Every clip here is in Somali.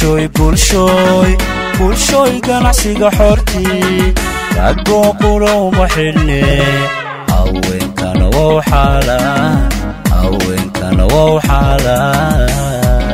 bulshooy bulshooy bulshooy ganacsiga xortii raggoo qura uma xidhne haweenkana wow xaalaan haweenkana wow xaalaan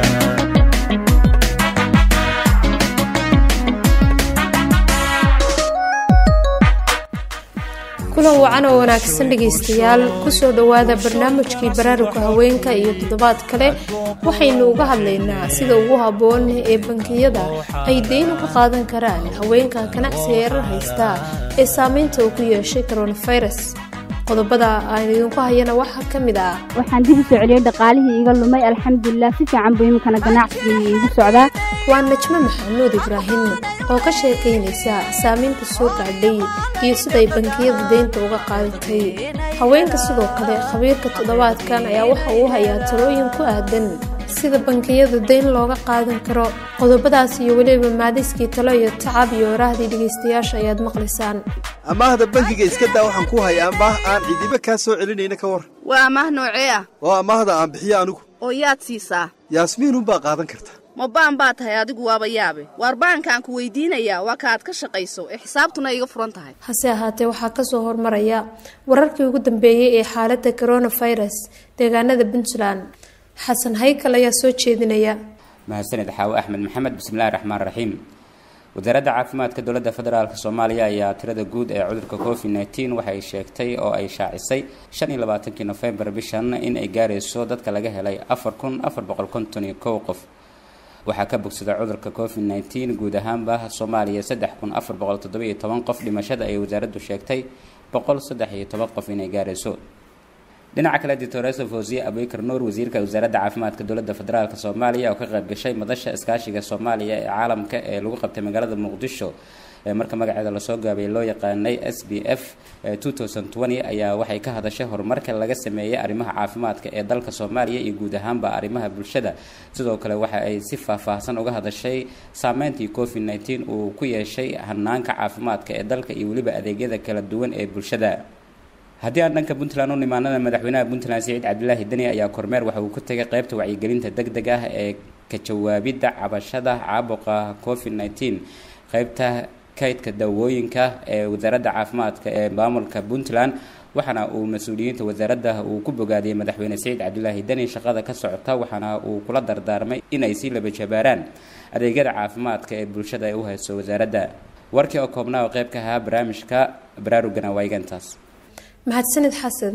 kulan wacan oo wanaagsan dhegaystayaal kusoo dhowaada barnaamijkii baraaruga haweenka iyo toddobaad kale waxaynu uga hadlaynaa sida ugu habboon ee bankiyada ay deyn uga qaadan karaan haweenka ganacsiga erar haysta ee saameynta uu ku yeeshay coronavirus qodobada aan idinku hayana waxaa ka mid ah waxaan dib u soo celiyey dhaqaalihii iga lumay alxamdulilah si fiican buu iminkana ganacsigii iigu socdaa waa najmo maxamuud ibraahim oo ka sheekaynaysa saameynta soo gaadhay iyo siday bankiyada deynta uga qaadatay haweenka sidoo kale khabiirka toddobaadkan ayaa waxa uu hayaa talooyin ku aadan sida bankiyada deyn looga qaadan karo qodobadaas iyo weliba maadiskii talo iyo tacab iyo oraahdii dhegaystayaasha ayaad maqlaysaan amaahda bankiga iska daa waxaan ku haya amaah aan cidiba kaa soo celinayna ka war waa amaah noocee ah waa amaahda aan bixiyo anigu oo yaad siisaa yaasmiinunbaa qaadan karta ma baan baa tahay adigu waaba yaabe waar baankaan ku weydiinayaa waa kaaad ka shaqayso ee xisaabtuna iga furan tahay hase ahaatee waxaa kasoo hormaraya wararkii ugu dambeeyey ee xaaladda coronavirus deegaanada puntland xasan haykal ayaa soo jeedinaya mahadsaned xaawo axmed maxamed bismillahi raxmaan raxiim wasaaradda caafimaadka dowladda federaalk soomaaliya ayaa tirada guud ee cudurka covid nneteen waxay sheegtay oo ay shaacisay shan iyo labaatankii nofembar bishan in ay gaarayso dadka laga helay afar kun afar boqol konton iyo kow qof waxaa ka bogsada cudurka covid nneteen guud ahaanba soomaaliya saddex kun afar boqol toddobiyo toban qof dhimashada ay wasaaraddu sheegtay boqol saddex iyo toban qof inay gaarayso dhinaca kale dictoresa fosiye abikar nuur wasiirka wasaaradda caafimaadka dowladda federaalk soomaaliya oo ka qayb gashay madasha iskaashiga soomaaliya ee caalamka ee lagu qabtay magaalada muqdisho ee marka magaceeda lasoo gaabay loo yaqaanay s b f ayaa waxay ka hadashay horumarka laga sameeyey arrimaha caafimaadka ee dalka soomaaliya iyo guud ahaanba arrimaha bulshada sidoo kale waxa ay si faahfaahsan uga hadashay saameyntii covid nneteen uu ku yeeshay hanaanka caafimaadka ee dalka iyo weliba adeegyada kala duwan ee bulshada haddii aan dhanka puntland u nimaanada madaxweynaha puntland siciid cabdilaahi deni ayaa kormeer waxa uu ku tegay qeybta wacyigelinta deg deg ah ee ka jawaabidda cabashada caabuqa covid nneteen qeybta kaydka daawooyinka ee wasaaradda caafimaadka ee maamulka puntland waxaana uu mas-uuliyiinta wasaaradda uu ku bogaadiyey madaxweyne siciid cabdilaahi deni shaqada ka socota waxaana uu kula dardaarmay inay sii laba jabaaraan adeegyada caafimaadka ee bulshada ay u hayso wasaaradda warkii oo koobnaa oo qeyb ka ahaa barnaamijka baraarugana waa igantaas mahadsanid xasan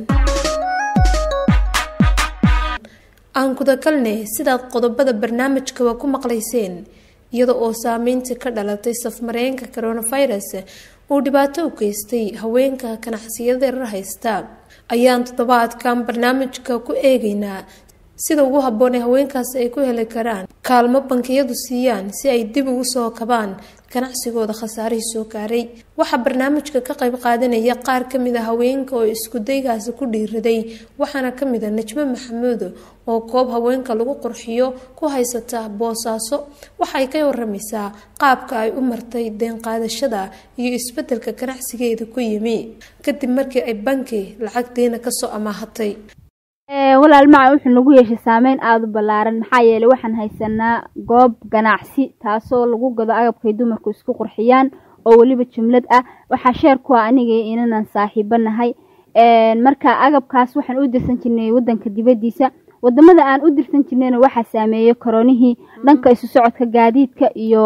aan gudagalne sidaad qodobada barnaamijkaba ku maqlayseen iyada oo saameynta ka dhalatay safmareenka coronavirus uu dhibaato u geystay haweenka ganacsiyada rar haysta ayaan toddobaadkan barnaamijka ku eegeynaa sida ugu habboon ee haweenkaasi ay ku heli karaan kaalmo bankiyadu siiyaan si ay dib ugu soo kabaan ganacsigooda khasaarihii soo gaaray waxaa barnaamijka ka qayb qaadanaya qaar kamid a haweenka oo iskudaygaasi ku dhiiraday waxaana kamid a najmo maxamuud oo koob haweenka lagu qurxiyo ku haysata boosaaso waxay ka waramaysaa qaabka ay u martay deenqaadashada iyo isbedelka ganacsigeeda ku yimi kadib markii ay banki lacag deena kasoo amaahatay walaal maca wuxuu nagu yeeshay saameyn aada u ballaaran maxaa yeelay waxaan haysanaa goob ganacsi taasoo lagu gado agabkay dumarku isku qurxiyaan oo weliba jumlad ah waxaa sheer ku ah aniga inanan saaxiibo nahay marka agabkaas waxaan u dirsan jirnay wadanka dibadiisa wadamada aan u dirsan jirnayna waxaa saameeyey koronihii dhanka isu socodka gaadiidka iyo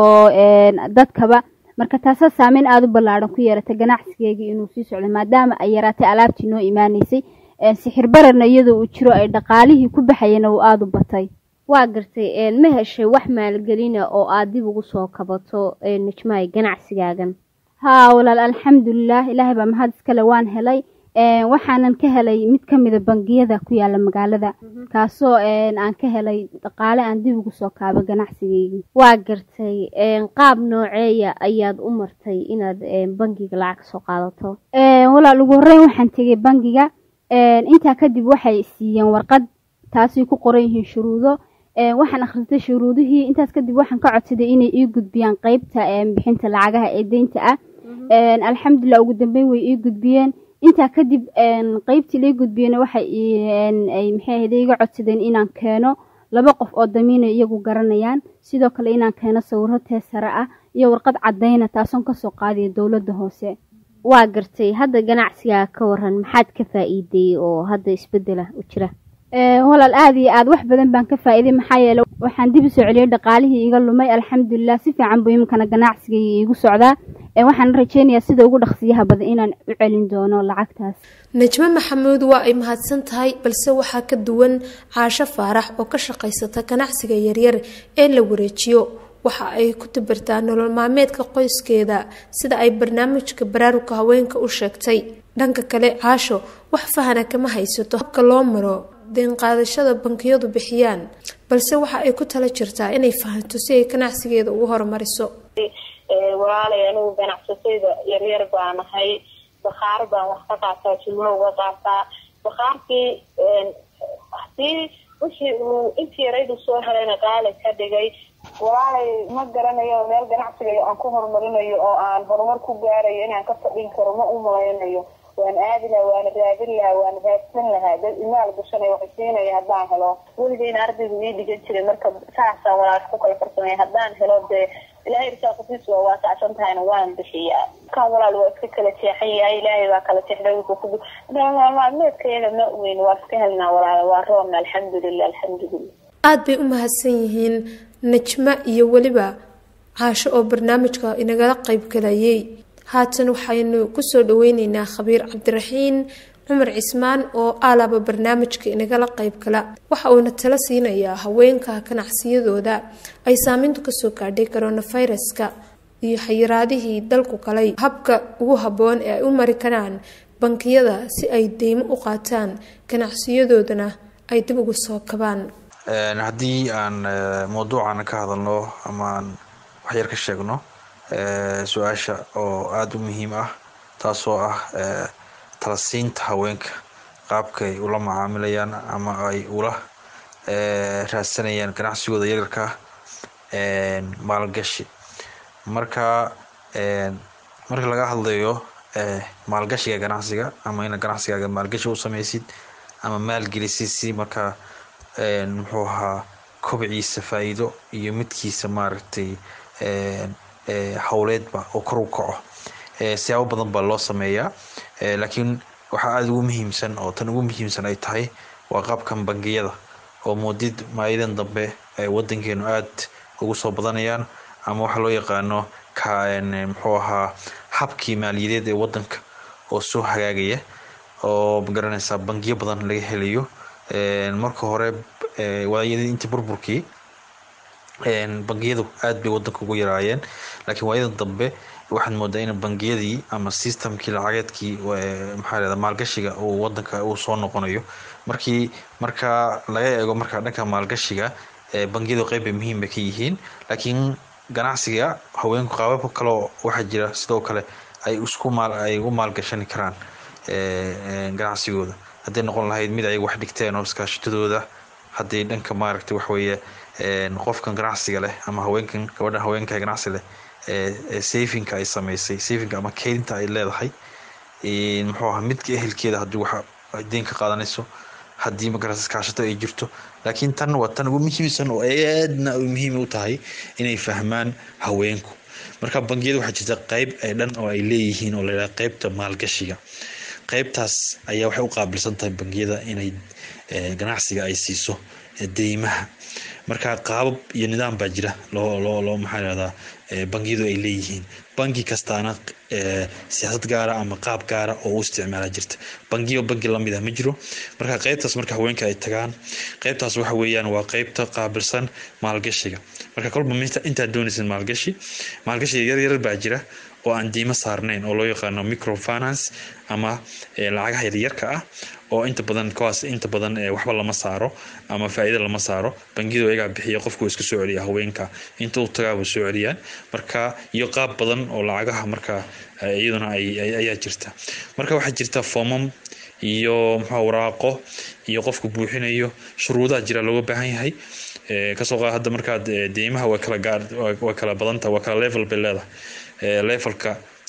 dadkaba marka taasaa saameyn aada u ballaaran ku yeeratay ganacsigeygii inuu sii socdo maadaama ay yaraatay alaabtii noo imaaneysay sixir bararna iyadoo uu jiro ay dhaqaalihii ku baxayana uu aada u batay waa gartay ma heshay wax maalgelina oo aada dib ugu soo kabato najmaay ganacsigaagan haa walaal alxamdulilah ilaahay baa mahad iskale waan helay waxaanan ka helay mid kamida bangiyada ku yaala magaalada kaasoo aan ka helay dhaqaale aan dib ugu soo kaabo ganacsigeygii waa gartay qaab nooceeya ayaad u martay inaad bangiga lacag soo qaadato walaal ugu horeyn waxaan tegay bangiga intaa kadib waxay siiyeen warqad taasay ku qoran yihiin shuruudo waxaan akhristay shuruudihii intaas kadib waxaan ka codsaday inay ii gudbiyaan qeybta bixinta lacagaha ee deynta ah alxamdulilah ugu dambeyn way ii gudbiyeen intaa kadib qeybtii lai gudbiyeen waxay maxay ahayd iga codsadeen inaan keeno laba qof oo damiina iyagu garanayaan sidoo kale inaan keeno sawiro teesare ah iyo warqad cadayna taasoon kasoo qaadaya dowladda hoose waa gartay hadda ganacsigaa ka waran maxaad ka faa-iiday oo hadda isbedela u jira walaal aada iyo aad wax badan baan ka faa-iiday maxaa yeele waxaan dib u soo celiyey dhaqaalihii iga lumay alxamdulilah si fiican buu iminkana ganacsigay iigu socdaa waxaan rajeynayaa sida ugu dhaqsiyaha badan inaan u celin doono lacagtaas najmo maxamuud waa ay mahadsan tahay balse waxaa ka duwan caasho faarax oo ka shaqaysata ganacsiga yaryar ee la wareejiyo waxa ay ku tabirtaa nolol maalmeedka qoyskeeda sida ay barnaamijka baraarugka haweenka u sheegtay dhanka kale caasho wax fahana kama haysato habka loo maro deenqaadashada bankiyadu bixiyaan balse waxa ay ku tala jirtaa inay fahanto si ay ganacsigeeda ugu horumariso walaalay anigu ganacsatayda yaryar baa nahay bakhaar baan wax ka qaataa jilmo uga qaataa bakhaarkii hadii wixii uu intii yaraydu soo helayna qaali ka dhigay walaalay ma garanayo meel ganacsigayo aan ku horumarinayo oo aan horumar ku gaarayo inaan ka fadhin karo ma u malaynayo waan aadi lahaa waana raadin lahaa waana raadsan lahaa dad imaal gashanay waxay siinaya haddaan helo weligeyna ardaygu ii dhigan jiray marka saasaan walaal ku kala farsamaya haddaan helo dee ilaahay risaaqadiis waa waasacsan tahayna waan bixiyaa kan walaal waa iska kala jeexan yahay ilaahay baa kala jeexday ku maalmeedkayaga ma weyn waa iska helnaa walaal waa roobna alxamdulilah alxamdulilah aada bay u mahadsan yihiin najmo iyo weliba caasho oo barnaamijka inagala qayb galayay haatan waxaynu kusoo dhaweyneynaa khabiir cabdiraxiin cumar cismaan oo aalaba barnaamijka inagala qayb gala waxa uuna tala siinayaa haweenka ganacsiyadooda ay saameyntu kasoo gaadhay coronaviruska iyo xayiraadihii dalku galay habka ugu habboon ee ay u mari karaan bankiyada si ay deymo u qaataan ganacsiyadoodana ay dib ugu soo kabaan haddii aan mawduucan ka hadalno ama aan waxyar ka sheegno su-aasha oo aada u muhiim ah taasoo ah talasiinta haweenka qaabkay ula macaamilayaan ama ay ula raadsanayaan ganacsigooda yaryarka maalgashi marka marka laga hadlayo maalgashiga ganacsiga ama ina ganacsigaaga maalgashi u sameysid ama maalgelisid si markaa muxuu ahaa kobciisa faa-iido iyo midkiisa maaragtay howleedba oo kor u kaco siyaabo badan baa loo sameeyaa laakiin waxaa aada ugu muhiimsan oo tan ugu muhiimsan ay tahay waa qaabkan bangiyada oo moodid maayadan dambe ay wadankeenu aada ugu soo badanayaan ama waxaa loo yaqaano muxuu ahaa habkii maaliyadeed ee wadanka oo soo hagaagaya oo magaranaysaa bangiyo badan laga helayo marka hore waayadii intii burburkii bangiyadu aada bay wadanka ugu yaraayeen laakiin waayadan dambe waxaad moodaa in bangiyadii ama systemkii lacageedkii maxaa lahda maalgashiga uu wadanka uu soo noqonayo markii marka laga eego marka dhanka maalgashiga bangiyadu qeyb bay muhiim bay ka yihiin laakiin ganacsiga haweenku qaababka kaleo waxaa jira sidoo kale ay isku maal ay ugu maalgashani karaan ganacsigooda hadday noqon lahayd mid ay wax dhigteen oo iskaashitadooda haddii dhanka maaragtay waxweeye qofkan ganacsiga leh ama haweenkan gabadhan haweenka ganacsi leh safinka ay sameysay safinka ama keydinta ay leedahay muxuu ahaa midka ehelkeeda haddii wax deen ka qaadanayso haddii magarasa iskaashato ay jirto laakiin tan waa tan ugu muhiimsan oo aadna muhiim u tahay inay fahmaan haweenku marka bangiyada waxaa jirta qeyb dhan oo ay leeyihiin oo layidhaha qeybta maalgashiga qeybtaas ayaa waxay u qaabilsan tahay bangiyada inay ganacsiga ay siiso deymaha marka qaabab iyo nidaam baa jira loo loo loo maxaa lahdaa bangiyadu ay leeyihiin bangi kastaana siyaasad gaara ama qaab gaara oo u isticmaala jirta bangiyo bangi lamid ah ma jiro marka qeybtaas marka haweenka ay tagaan qeybtaas waxa weeyaan waa qeybta qaabilsan maalgashiga marka kolba intaad doonaysid maalgashi maalgashiga yaryar baa jira oo aan diimo saarnayn oo loo yaqaano microfinance ama lacagaha yaryarka ah oo inta badan kuwaas inta badan waxba lama saaro ama faa'iido lama saaro bangiyadu ayagaa bixiya qofku iska soo celiya haweenka inta u tagaaba soo celiyaan marka iyo qaab badan oo lacagaha marka iyaduna ayaa jirta marka waxaa jirta foomam iyo muxuu waraaqo iyo qofku buuxinayo shuruudaha jira looga baahan yahay kasoo qaad hadda markaad deymaha waa kala gaar waa kala badanta waa kala level bay leedahay levelka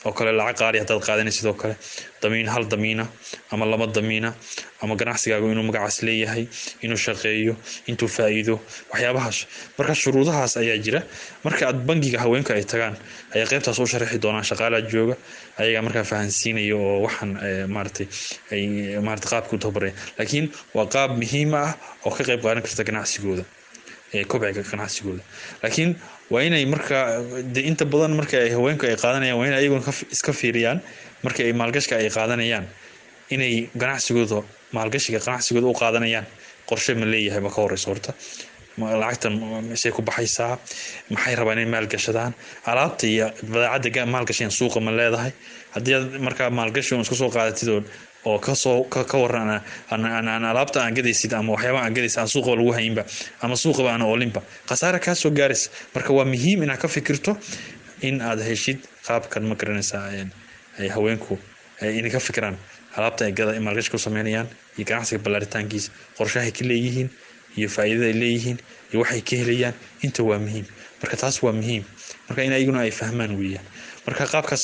oo kale lacag qaali haddaad qaadanay sidoo kale damiin hal damiina ama laba damiina ama ganacsigaagu inuu magacaas leeyahay inuu shaqeeyo intuu faa'iido waxyaabahaas marka shuruudahaas ayaa jira marka aad bangiga haweenka ay tagaan ayaa qaybtaas u sharaxi doonaan shaqaalaa jooga ayagaa markaa fahansiinaya oo waxaan maaratay ay maarata qaabka u tababaraya laakiin waa qaab muhiim ah oo ka qayb qaadan karta ganacsigooda kobciga ganacsigooda laakiin waa inay markaa de inta badan marka ay haweenku ay qaadanayaan waa in ayaguna iska fiiriyaan marka ay maalgashka ay qaadanayaan inay ganacsigooda maalgashiga ganacsigooda u qaadanayaan qorshe ma leeyahay ma ka horeyso horta lacagtan misay ku baxaysaa maxay rabaan inay maalgashadaan alaabta iyo badeecadda maalgashayan suuqa ma leedahay haddii aad markaa maalgashi un iska soo qaadatid oo oo kasoo ka waran aan alaabta aan gadaysid ama waxyaaba aan gadaysid aan suuqaba lagu hayinba ama suuqaba aan oolinba khasaare kaa soo gaaraysa marka waa muhiim inaad ka fikirto in aad heshid qaabkan ma garanaysaa ay haweenku inay ka fikiraan alaabta ay gada maalgashi ku sameynayaan iyo ganacsiga ballaaritaankiisa qorshahay ka leeyihiin iyo faa'iidada ay leeyihiin iyo waxay ka helayaan inta waa muhiim marka taas waa muhiim marka in ayaguna ay fahmaan weeyaan marka qaabkaas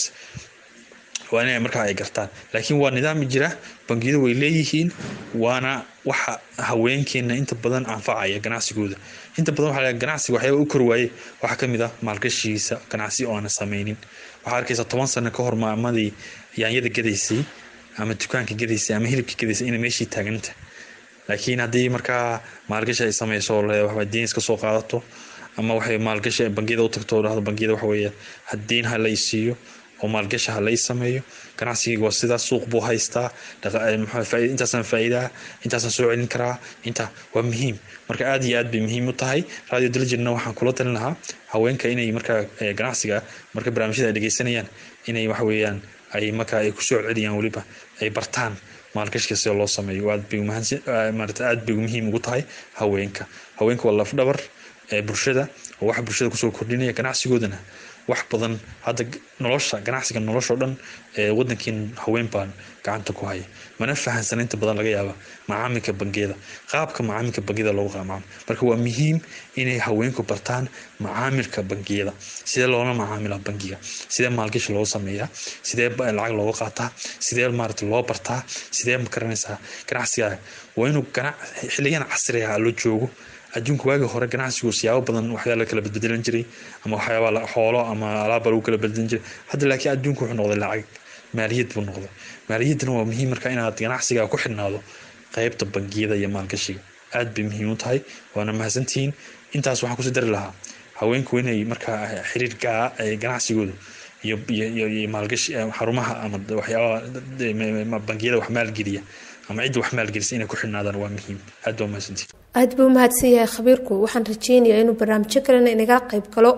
waa inay markaa ay gartaan laakiin waa nidaam jira bangiyadu way leeyihiin waana waxa haweenkeena inta badan anfacaya ganacsigooda inta badan waxaa ganacsiga waxyaaba u kor waayey waxaa kamid ah maalgashigiisa ganacsi oo aana sameynin waxaa arkaysa toban sano ka hor maamadii yaanyada gadaysay ama dukaanka gadaysay ama hilibka gadaysay inay meeshii taaganta laakiin haddii markaa maalgashi ay sameyso waxba diin iska soo qaadato ama waxay maalgashi bangiyada u tagto dhahdo bangiyada waxa weeye hadiin ha la isiiyo oo maalgashi ha lay sameeyo ganacsigayga waa sidaas suuq buu haystaa intaasaan faa'iidaa intaasaan soo celin karaa inta waa muhiim marka aad iyo aad bay muhiim u tahay radio diligentna waxaan kula talin lahaa haweenka inay markaa ganacsiga marka barnaamijyada ay dhegeysanayaan inay waxa weeyaan ay markaa ay kusoo celiyaan weliba ay bartaan maalgashiga sida loo sameeyo aad bay maarata aad bay muhiim ugu tahay haweenka haweenka waa lafdhabar ee bulshada oo waxa bulshada kusoo kordhinaya ganacsigoodana wax badan hadda nolosha ganacsiga nolosha oo dhan ee wadankiin haween baan gacanta ku haya mana fahansana inta badan laga yaaba macaamilka bangiyada qaabka macaamilka bangiyada loogu qaamaamo marka waa muhiim inay haweenku bartaan macaamilka bangiyada sidee loola macaamila bangiga sidee maalgashi loo sameeyaa sidee lacag looga qaataa sidee maarata loo bartaa sidee ma garanaysaa ganacsiga waa inuu xiligan casriga loo joogo adduunka waagii hore ganacsigu siyaabo badan waxyaa la kala bedbedelan jiray ama waxyaaba xoolo ama alaabba lagu kala bedelan jiray hadda laakiin adduunku wuxuu noqday lacag maaliyad buu noqday maaliyaddana waa muhiim marka inaad ganacsiga ku xidhnaado qaybta bangiyada iyo maalgashiga aad bay muhiim u tahay waana mahadsantihiin intaas waxaan kusii dari lahaa haweenku inay markaa xiriirkaa ganacsigooda iyo iyo maalgashi xarumaha ama waxyaaba bangiyada wax maalgeliya ama cidda wax maalgelisa inay ku xidhnaadaan waa muhiim aad baa mahadsantihiin aad buu mahadsan yahay khabiirku waxaan rajeynayaa inuu barnaamijyo kalena inaga qayb galo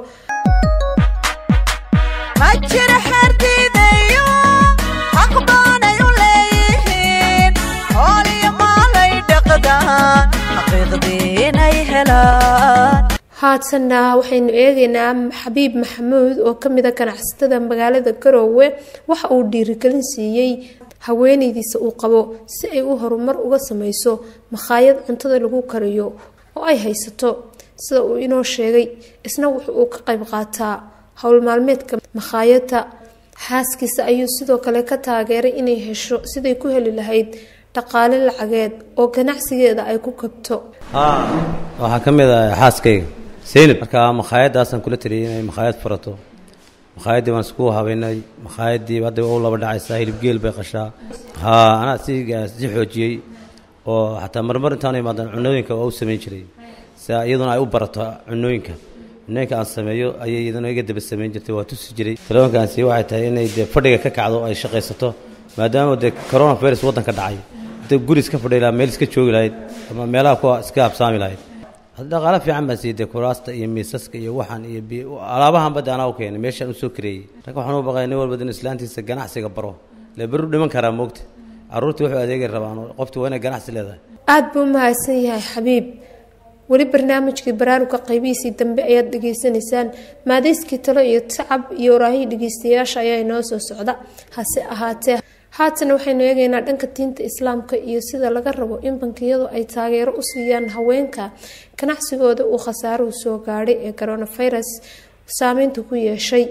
ma jira xerdiidayo xaq baanay u leeyihiin hooliyo maalay dhaqdaan xaqiiqdii inay helaan haatanna waxaynu eegaynaa xabiib maxamuud oo ka mid a ganacsatada magaalada garoowe waxa uu dhiirigelin siiyey haweenaydiisa uu qabo si ay u horumar uga sameyso makhaayad cuntada lagu kariyo oo ay haysato sida uu inoo sheegay isna wuxu uu ka qayb qaataa howl maalmeedka makhaayadda xaaskiisa ayuu sidoo kale ka taageeray inay hesho siday ku heli lahayd dhaqaale lacageed oo ganacsigeeda ay ku kabto waxaa ka mid ah xaaskayga seynab marka makhaayaddaasaan kula taliyay inay makhaayad furato makhaayadii baan isku habeynay makhaayadii hadda u laba dhacaysaa hilib geel bay qashaa haa anaa si si xoojiyey oo xataa marmar intaanu imaadan cunooyinka waa u samayn jiray si iyaduna ay u barato cunooyinka cunooyinka aan sameeyo ayay iyaduna iga daba samayn jirtay waa tusi jiray telefoonkaan sii waxay tahay inay dee fadhiga ka kacdo ay shaqaysato maadaama dee corona virus waddanka dhacay hadda guri iska fadhi lahaa meel iska joogi lahayd ama meelaha kuwa iska habsaami lahayd dhaqaale fiican baan siiyey dee kuraasta iyo miisaska iyo waxaan iyo alaabahan badda anaa u keenay meeshaan usoo kareeyey ragga waxaan u baqaya nin walba in islaantiisa ganacsiga baro lee beri u dhiman karaa moogta carruurtii wuxuu adeegi rabaan qofti waa inay ganacsi leedahay aada buu mahadsan yahay xabiib weli barnaamijkii baraaruga qaybihiisii dambe ayaad dhegeysanaysaan maadayskii talo iyo tacab iyo waraahii dhegeystayaasha ayaa inoo soo socda hase ahaatee haatan waxaynu eegaynaa dhanka diinta islaamka iyo sida laga rabo in bankiyadu ay taageero u siiyaan haweenka ganacsigooda uu khasaaruhu soo gaadhay ee coronavirus saameynta ku yeeshay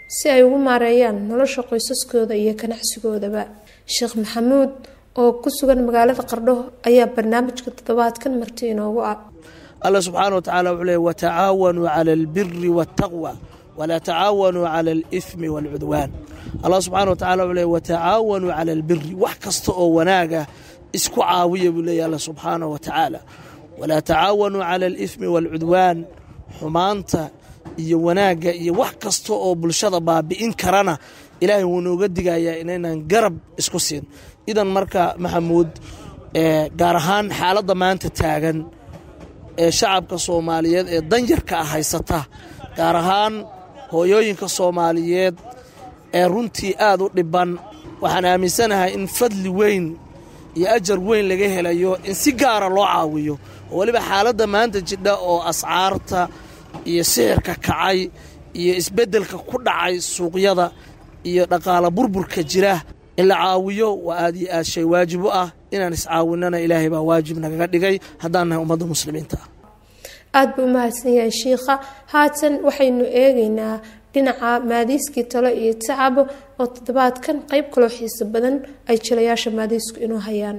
si ay ugu maareeyaan nolosha qoysaskooda iyo ganacsigoodaba sheekh maxamuud oo ku sugan magaalada qardho ayaa barnaamijka toddobaadkan marti inoogu ah alla subxaana wa tacaala wuxuu leey watacaawanuu cala albiri waataqwa walaa tacaawanuu cala alifmi waalcudwaan allah subxana wa tacala wuxuu leey watacaawanuu cala albiri wax kasta oo wanaaga isku caawiya buu leeyahy alla subxaana wa tacaala walaa tacaawanuu cala alifmi waalcudwaan xumaanta iyo wanaagga iyo wax kasta oo bulshada baabi'in karana ilaahay wuu nooga digayaa inaynan garab isku siin idan marka maxamuud gaar ahaan xaaladda maanta taagan ee shacabka soomaaliyeed ee danyarka ah haysata gaar ahaan hooyooyinka soomaaliyeed ee runtii aad u dhiban waxaan aaminsanahay in fadli weyn iyo ajar weyn laga helayo in si gaara loo caawiyo oo weliba xaaladda maanta jidha oo ascaarta iyo sixirka kacay iyo isbeddelka ku dhacay suuqyada iyo dhaqaala burburka jira in la caawiyo waa aad iyo aad shay waajib u ah inaan iscaawinana ilaahay baa waajib nagaga dhigay haddaan nahay ummadda muslimiinta ah aada buu umahadsan yahay shiikha haatan waxaynu eegaynaa dhinaca maadiiskii talo iyo tacabo oo toddobaadkan qeyb kaloo xiiso badan ay jilayaasha maadiisku inuu hayaan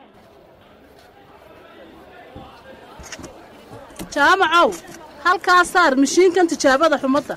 jaamacow halkaa saar mashiinkan tijaabada xumadda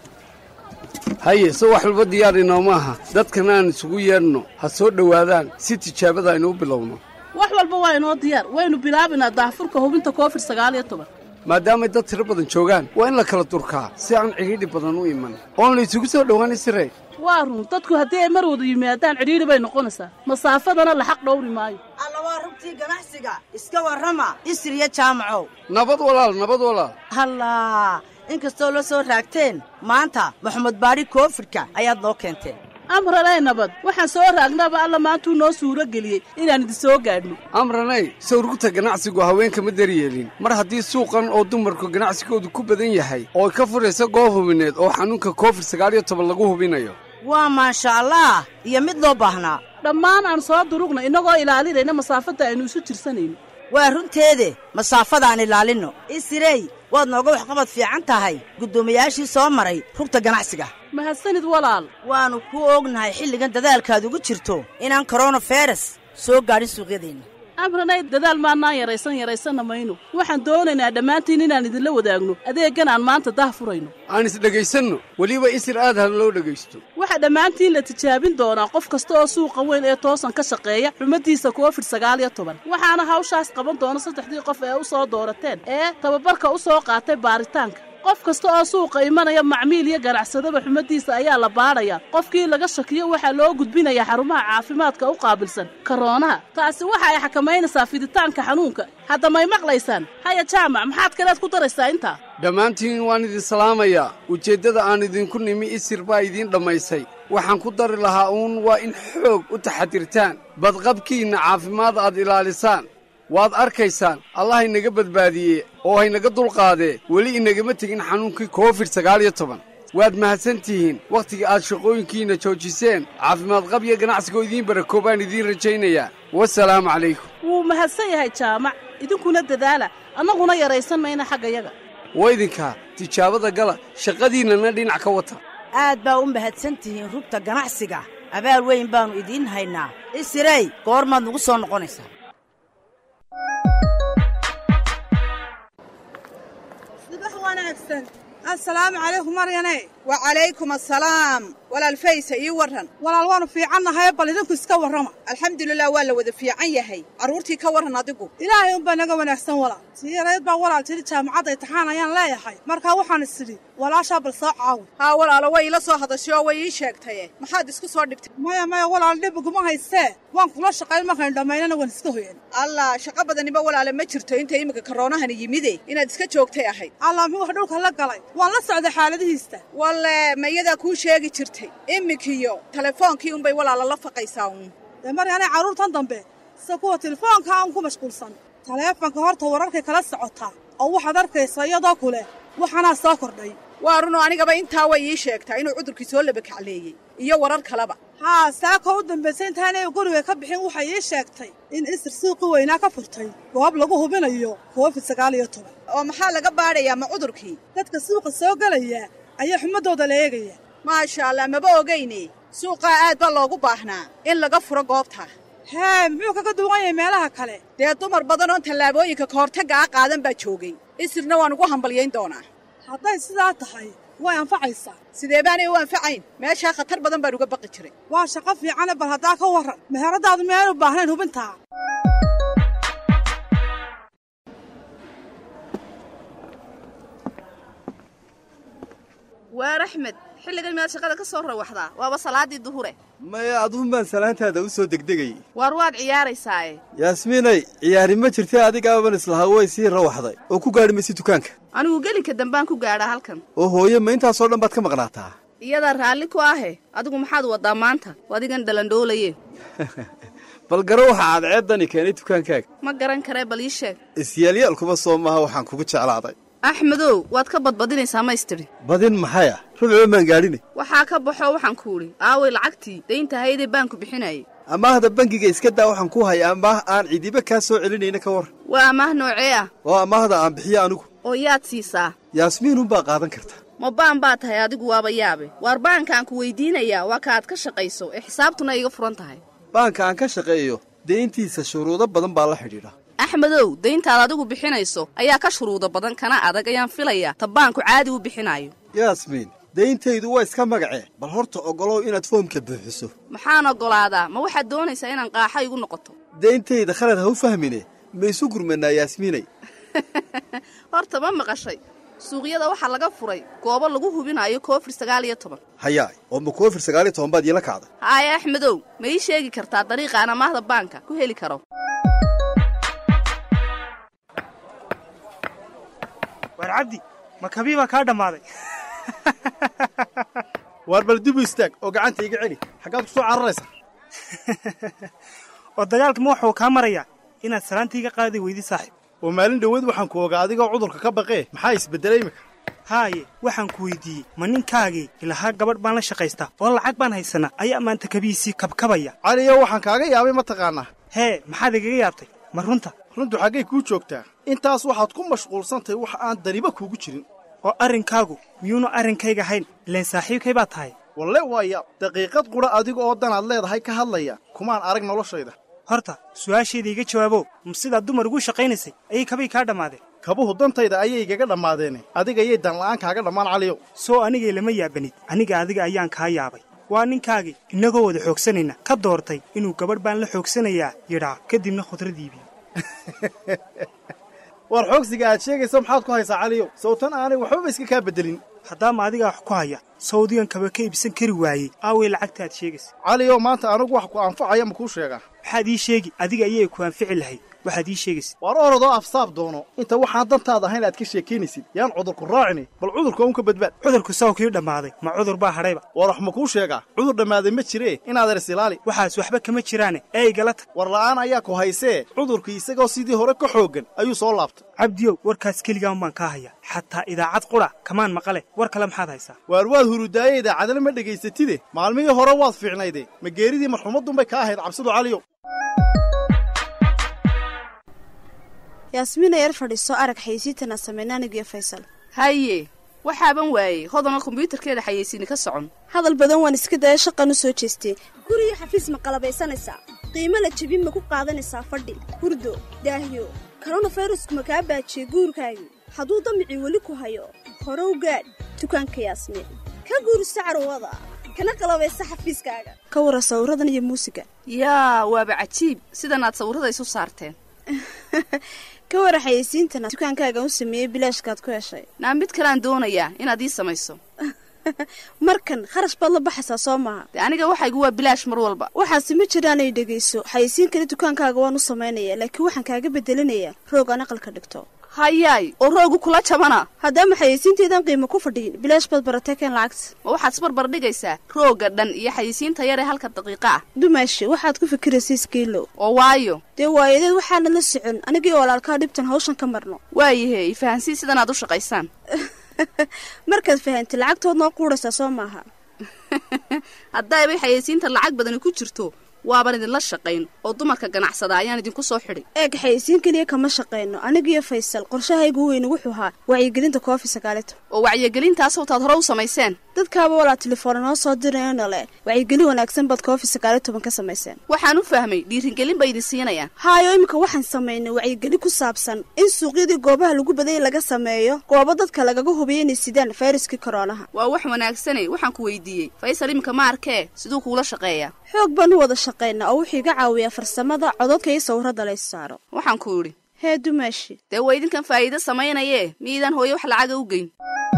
haye se wax walba diyaar inooma aha dadkan aan isugu yeedhno ha soo dhowaadaan si tijaabada aynu u bilowno wax walba waa inoo diyaar waynu bilaabaynaa daahfurka hubinta koofid sagaal iyo toban maadaamay dad tiro badan joogaan waa in la kala durkaa si aan cidhiidhi badan u iman oon la isugu soo dhowaanay siree waa run dadku haddii ay mar wada yimaadaan cidhiidhi bay noqonaysaa masaafadana la xaq dhowri maayo alla waa rugtii ganacsiga iska warrama isriya jaamacow nabad walaal nabad walaal hallaa inkastoo la soo raagteen maanta maxamed baadhi koofidhka ayaad noo keenteen amranay nabad waxaan soo raagnaba alla maantuu noo suuro geliyey inaan idin soo gaadhno amranay sawrugta ganacsigu haweenka ma daryeelin mar haddii suuqan oo dumarku ganacsigoodu ku badan yahay oo ka furaysa goob hubineed oo xanuunka koofid sagaal iyo toban lagu hubinayo waa maasha allah iyo mid loo baahnaa dhammaan aan soo durugna innagoo ilaalinayna masaafadda aynu isu jirsanayno waa runteede masaafadaan ilaalinno isirey waad nooga waxqabad fiican tahay guddoomiyaashii soo maray rugta ganacsiga mahadsanid walaal waannu ku ognahay xilligan dadaalkaad ugu jirto inaan koronaferas soo gaadhin suuqyadeenna amranay dadaal maannaan yaraysan yaraysanna mayno waxaan doonaynaa dhammaantiin inaan idinla wadaagno adeeggan aan maanta dah furayno aan isdhegaysanno weliba isir aad ha loo dhegaysto waxaa dhammaantiin la tijaabin doonaa qof kasta oo suuqa weyn ee toosan ka shaqeeya xumaddiisa koofid sagaal iyo toban waxaana hawshaas qaban doona saddexdii qof ee u soo doorateen ee tababarka u soo qaatay baaritaanka qof kasta oo suuqa imanaya macmiil iyo ganacsadaba xumaddiisa ayaa la baadhayaa qofkii laga shakiyo waxaa loo gudbinayaa xarumaha caafimaadka u qaabilsan karoonaha taasi waxa ay xakamaynaysaa fiditaanka xanuunka hadda may maqlaysaan haya jaamac maxaad kaleed ku daraysaa intaa dhammaantiin waan idin salaamayaa ujeeddada aan idinku nimi isir baa idiin dhammaysay waxaan ku dari lahaa uun waa in xoog u taxadirtaan badqabkiinna caafimaad aad ilaalisaan waad arkaysaan allah inaga badbaadiye oo haynaga dulqaadee weli inagama tegin xanuunkii koofid sagaal iyo toban waad mahadsan tihiin wakhtiga aad shaqooyinkiinna joojiseen caafimaad qab iyo ganacsigoo idiin barakoobaan idiin rajaynayaa wasalaamu calaykum wuu mahadsan yahay jaamac idinkuna dadaala annaguna yaraysan mayna xaggayaga waa idinkaa tijaabada gala shaqadiinnana dhinac ka wata aad baa u mahadsan tihiin rugta ganacsiga abaal weyn baannu idiin haynaa isirey goormaad nagu soo noqonaysaa asalaamu calaykum maryane wa calaykum asalaam walaal faysa ii warran walaal waannu fiicannahay bal idinku iska warrama alxamdulilah waa la wada fiican yahay carruurtii ka warran adigu ilaahay unbaa naga wanaagsan walaal tii yarayd baa walaal tidhi jaamacadda imtixaan ayaan leeyahay markaa waxaan is idhi walaashaa bal soo caawi haa walaalo way ila soo hadashay oo way ii sheegtaye maxaad isku soo dhibtay maya maya walaal dhib iguma haystee waan kula shaqayn markaynu dhammaynana waan iska hoyan allah shaqo badaniba walaale ma jirto inta iminka karoonahani yimide inaad iska joogtay ahayd allah muxuu wax dhulka la galay waan la socday xaaladihiista walle ma iyadaa kuu sheegi jirtay iminkiyo telefoonkii unbay walaala la faqaysaa uun dee maryaanay carruurtan dambe sida kuwa telefoonka aan ku mashquulsan taleefanka horta wararkay kala socotaa oo waxaad arkaysaa iyadoo kule waxaanaa soo kordhay waa runoo anigaba intaa way ii sheegtaa inuu cudurkii soo labakacleeyey iyo warar kaleba haa saakoo u dambaysay intaanay guriga ka bixin waxay ii sheegtay in isir suuqi weynaa ka furtay goob lagu hubinayo koofid sagaal iyo toban oo maxaa laga baadhayaa ma cudurkii dadka suuqa soo gelaya ayaa xumadooda la eegaya maasha allah maba ogayne suuqaa aad baa loogu baahnaa in laga furo goobta hee muxuu kaga duwan yahay meelaha kale dee dumar badan oon tallaabooyinka kahortagga a qaadan baa joogay isirna waan ugu hambalyayn doonaa hadday sidaa tahay way anfacaysaa sidee baanay u anfacayn meeshaa khatar badan baan uga baqi jiray waa shaqo fiicane bal haddaa ka warran meheradaadu meel u baahnayn hubintaa waar axmed xilligan miyaad shaqada ka soo rawaxdaa waaba salaaddii duhure maya aduun baan salaantaada u soo degdegayay waar waad ciyaaraysaaye yaasmiinay ciyaari ma jirtay adigaaban islahaa way sii rawaxday oo ku gaadhi maysi dukaanka anigu gelinka dambaan ku gaadhaa halkan oo hooye ma intaasoo dhan baad ka maqnaataa iyadaa raalli ku ahe adigu maxaad waddaa maanta adigan dhalandhoolaye bal garo waxa cadceeddani keenay dukaankaaga ma garan karee bal ii sheeg isyaalyaal kuma soo maaha waxaan kugu jeclaaday axmedow waad ka badbadinaysaa maystiri badin maxay ah rubcoo maan gaadhine waxaa ka baxoo waxaan ku idhi aaway lacagtii daynta haydee baanku bixinayay amaahda bangiga iska daa waxaan ku haya amaah aan cidiba kaa soo celinayna ka war waa amaah noocee ah oo amaahda aan bixiyo anigu oo yaad siisaa yaasmiinunbaa qaadan karta ma baan baa tahay adigu waaba yaabe waar baankaan ku weydiinayaa waa ka aad ka shaqayso ee xisaabtuna iga furan tahay baanka aan ka shaqeeyo deyntiisa shuruudo badan baa la xidhiidha axmedow dayntaad adigu bixinayso ayaa ka shuruudo badan kana adag ayaan filayaa ta baanku caadi u bixinaayo yaasmiin dayntaydu waa iska magacee bal horta oggolow inaad foomka buuxiso maxaan oggolaadaa ma waxaad doonaysaa inaan qaaxa igu noqoto dayntayda khalad ha u fahmine ma isu gurmanaa yaasmiinay horta ma maqashay suuqyada waxaa laga furay goobo lagu hubinayo koofir sagaal iyo toban hayaay oo ma koofir sagaal iyo toban baad iila kacday haaya axmedow ma ii sheegi kartaa dariiqaan amaahda baanka ku heli karo waar cabdi ma kabii baa kaa dhammaaday waar bal dibu istaag oo gacanta iga celi xaggaad ku soo cararaysaa oo dagaalkama waxuu kaa marayaa inaad salaantiiga qaadi weydi saaxiib oo maalin dhoweed waxaan ku ogaa adigoo cudurka ka baqee maxaa isbeddelay imika haaye waxaan ku weydiiyey ma ninkaagii ilahaa gabadh baan la shaqaystaa oo lacag baan haysanaa ayaa maanta kabihiisii kabkabaya caliyo waxaan kaaga yaabay ma taqaannaa hee maxaad igaga yaabtay ma runta runtu xaggay kuu joogtaa intaas waxaad ku mashquulsantahay wax aan daniba kuugu jirin oo arrinkaagu miyuunu arrinkayga hayn ileen saaxiibkay baa tahay walle waa yaab daqiiqad qudha adiga oo danaad leedahay ka hadlaya kumaan arag noloshayda horta su'aashayda iga jawaabo ma sidaad dumar ugu shaqaynaysay ayay kabay kaa dhammaadeen kabuhu dantayda ayay igaga dhammaadeene adigayay danla'aan kaaga dhammaan caliyow soo anigay lama yaabanid aniga adiga ayaan kaa yaabay waa ninkaagii innagoo wada xoogsanayna ka doortay inuu gabadh baan la xoogsanayaa yidhaa kadibna khudrad iibiyo war xoogsiga aad sheegayso maxaad ku haysaa caliyow sawtan aanay waxbaba iska kaa beddelin haddaama adigaa wax ku haya sawdigan kaba ka iibsan kari waayey aaway lacagta aad sheegaysa caliyow maanta anigu wax ku anfacaya ma kuu sheegaa maxaad ii sheegi adiga ayay ku anfici lahayd waxaad ii sheegaysa waar orodoo afsaab doono inta waxaan dantaada ahayn aad ka sheekaynaysid yaan cudurku raacini bal cudurka un ka badbaad cudurku saw kii dhammaaday ma cudur baa hadhayba war wax ma kuu sheegaa cudur dhammaaday ma jiree inaadan is ilaali waxaas waxba kama jiraane ee igala tag war la'aan ayaa ku haysee cudurkii isagoo sidii hore ka xooggan ayuu soo laabtay cabdiyow warkaas keligaan baan kaa hayaa xataa idaacad qudha kamaan maqale war kale maxaad haysaa waar waad hurudaaye idaacadna ma dhegaysatide maalmihii hore waad fiicnayde ma geeridii marxumaddunbay ka ahayd cabsidu caliyow yaasmiina yar fadhiiso arag xayeysiintana sameyna anigiyo faysal haye waxaaban waayey hodana kombyuutarkeeda xayeysiini ka socon hadal badan waan iska daya shaqan u soo jeestay guriga xafiis ma qalabaysanaysaa qiimo la jebin ma ku qaadanaysaa fadhi hurdo daahyo koronafirasku ma kaa baajiyey guurkaagii hadduu damicii weli ku hayo hore u gaadh dukaanka yaasmiin ka guurso carwada kana qalabaysa xafiiskaaga ka wara sawiradan iyo muusiga yaa waaba cajiib sidanaad sawirada isu saarteen ka wara xayeysiintana dukaankaaga u sameeyey bilaashkaad ku heshay naa mid kaleaan doonayaa inaad ii samayso markan kharash baad la baxaysaa soo maaha de aniga waxaygu waa bilaash mar walba waxaase ma jiraanay dhegayso xayeysiin kale dukaankaaga waan u samaynaya laakiin waxaan kaaga bedelinayaa roog aan aqalka dhigto hayaay oo roogu kula jabana haddaama xayeysiinteedaan qiimo ku fadhiyin bilaash baad baratay keen lacagta ma waxaad isbarbar dhigaysaa roogga dhan iyo xayeysiinta yar ee halka daqiiqa ah dumaashi waxaad ku fikiraysa iskiilow oo waayo dee waayadeed waxaana la socon anigii walaalkaa dhibtan hawshan ka marno waayahe ifahansii sidanaad u shaqaysaan markaad fahantay lacagtood noo quudhaysaa soo maaha haddaybay xayeysiinta lacag badani ku jirto waaban idinla shaqayn oo dumarka ganacsada ayaan idinku soo xidhay eeg xayeysiin keliya kama shaqayno anigiyo faysal qorshahaygu weyne wuxuu ahaa wacyigelinta koofi sagaalito oo wacyigelintaas wataad hore u samayseen dadkaaba walaa telefoona noo soo dirayno le wacyigelin wanaagsan baad koofi sagaaliyo toban ka samayseen waxaan u fahmay dhiirigelin bay idin siinayaan haayo iminka waxaan samaynay wacyigelin ku saabsan in suuqyadii goobaha lagu badayay laga sameeyo goobo dadka lagaga hubiyo inay sidaan fayraskii koroonaha waa wax wanaagsane waxaan ku weydiiyey faysal iminka ma arkee siduu kuula shaqeeyaa xoog baan u wada shaqaynaa oo wuxuu iga caawiyaa farsamada cododka iyo sawirada lays saaro waxaan ku idhi hee dumaashi dee waa idinkan faa'iido samaynayee miidaan hooye wax lacaga u geyn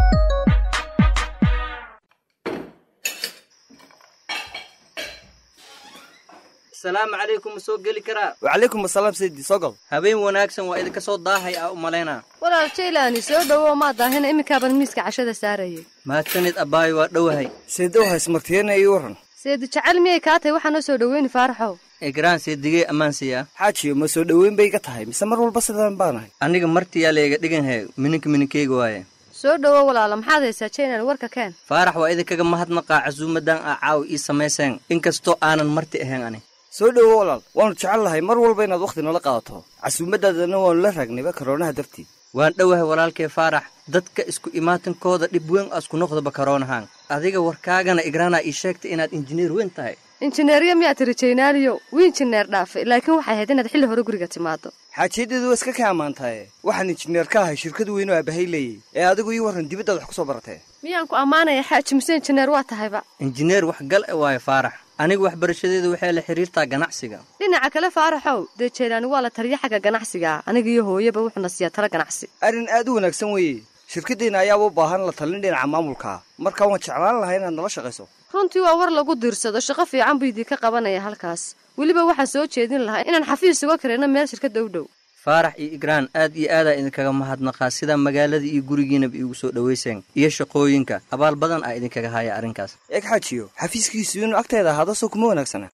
asalaamu calaykum ma soo geli karaa wacalaykum asalaam saydi soo gal habeen wanaagsan waa idinka soo daahay aa u malaynaa walaal jaylaani soo dhowow maa daahina iminkaaban miiska cashada saarayay mahadsanid abbaayo waa dhowahay saydow haysmartiyana ii waran seedi jecel miyay kaa tahay waxaa noo soo dhoweyni faaraxow egraan seedigee ammaansiyaa xaajiyo ma soo dhoweyn bay iga tahay mise mar walba sidaan baanahay aniga martiyaa layga dhiganhay mininka mininkeyga waaye soo dhowow walaala maxaad haysaa jaylan warka keen faarax waa idinkaga mahadnaqaa casuumadan aa caaw ii samayseen inkastoo aanan marti ahayn ani soo dhowo walaal waannu jecel lahay mar walba inaad wakhti nala qaadato casuumaddaadana waannu la raagnayba karoonaha dartii waan dhowahay walaalkee faarax dadka isku imaatankooda dhib weyn asku noqdaba karoonahaan adiga warkaagana igraanaa ii sheegtay inaad injineer weyn tahay injineeryo miyaa tiri jaynaaliyo wii injineer dhaafay laakiin waxay ahayd inaad xilli hore guriga timaado xaajiyadeedu waa iska ka ammaantaye waxaan injineer ka ahay shirkad weyn oo aabahay leeyay ee adigu ii warran dibaddaad wax ku soo baratee miyaan ku ammaanaya xaaji mise injineer waa tahayba injineer wax gal e waayo faarax aniga waxbarashadeedu waxay la xidhiirtaa ganacsiga dhinaca kale faaraxow dee jaylaani waa la taliya xagga ganacsiga aniga iyo hooyaba wuxuuna siiyaa tala ganacsi arrin aad u wanaagsan weeye shirkaddeenna ayaaba u baahan la talin dhinaca maamulkaa marka waan jeclaan lahay inaad nala shaqayso runtii waa war lagu diirsado shaqo fiican buu idinka qabanaya halkaas weliba waxaan soo jeedin lahaa inaan xafiis uga karayno meel shirkadda u dhow faarax iyo igraan aad iyo aadaa idinkaga mahadnaqaa sida magaalada iyo gurigiinaba iigu soo dhowayseen iyo shaqooyinka abaal badan aa idinkaga haya arrinkaas eeg xaajiyo xafiiskiisu inuu agteeda ahaado soo kuma wanaagsana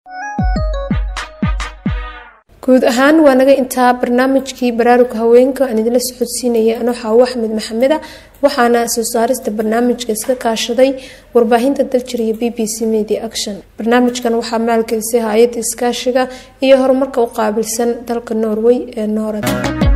guud ahaan waa naga intaa barnaamijkii baraaruga haweenka aan idinla socodsiinaya anoo xaawo axmed maxameda waxaana soo saarista barnaamijka iska kaashaday warbaahinta daljir iyo b b c media action barnaamijkan waxaa maalgelisay hay-adda iskaashiga iyo horumarka u qaabilsan dalka norway ee noorad